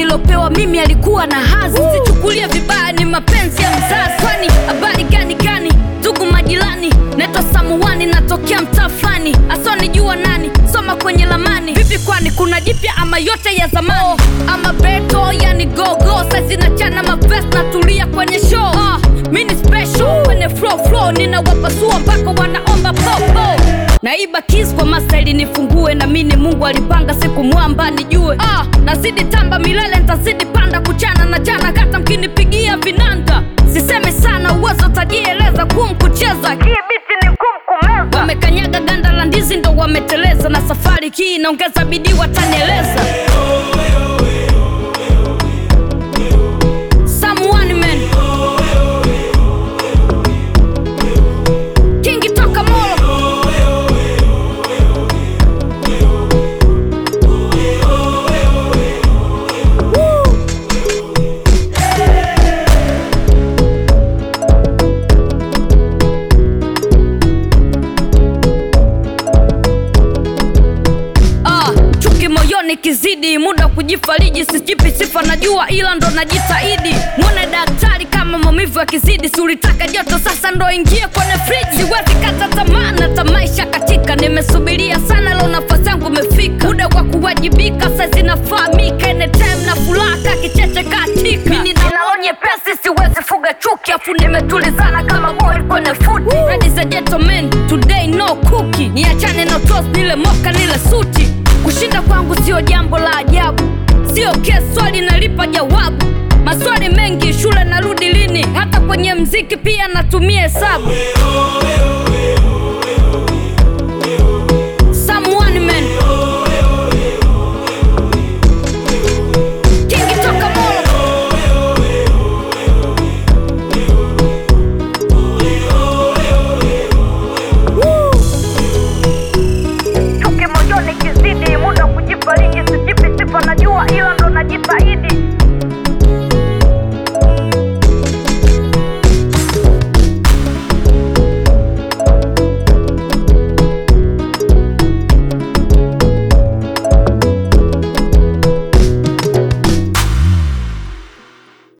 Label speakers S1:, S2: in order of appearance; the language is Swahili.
S1: nilopewa mimi alikuwa na hazi sichukulie vibaya ni mapenzi ya mzazi kwani habari gani gani ndugu majirani naitwa samuani natokea mtaa fulani asionijua nani soma kwenye lamani vipi kwani kuna jipya ama yote ya zamani oh, ama beto yani gogo saizi nachana mavest natulia kwenye show ah, mi ni special kwenye flow flow ninawapasua mpaka wanaomba popo naiba kis kwa mastaili nifungue na mini mungu alipanga siku mwamba nijue ah, nazidi tamba milele ntazidi panda kuchana na chana kata mkinipigia vinanda sisemi sana uwezo tajieleza kum kucheza hii biti ni ngumu kumeza wamekanyaga ganda la ndizi ndo wameteleza na safari hii inaongeza bidii watanieleza Someone man Kingi toka Molo Ah, chuki moyoni kizidi, muda wa kujifariji, sijipi sifa najua, ila ndo najitahidi. Mwone daktari kama maumivu yakizidi, si ulitaka joto, sasa ndo ingie kwenye friji. Siwezi kata tamaa na tamaisha katika, nimesubiria sana, leo nafasi yangu imefika. Muda wa kuwajibika sasa inafahamika, anytime na furaha kicheche katika. Mimi nina roho nyepesi, siwezi fuga chuki, afu nimetulizana kama boy kwenye futi. Ladies and gentlemen, today no cookie, niachane na toast, nile moka nile suti. Kushinda kwangu sio jambo la ajabu, sio kesi, swali nalipa jawabu. Maswali mengi, shule narudi lini? Hata kwenye mziki pia natumia hesabu.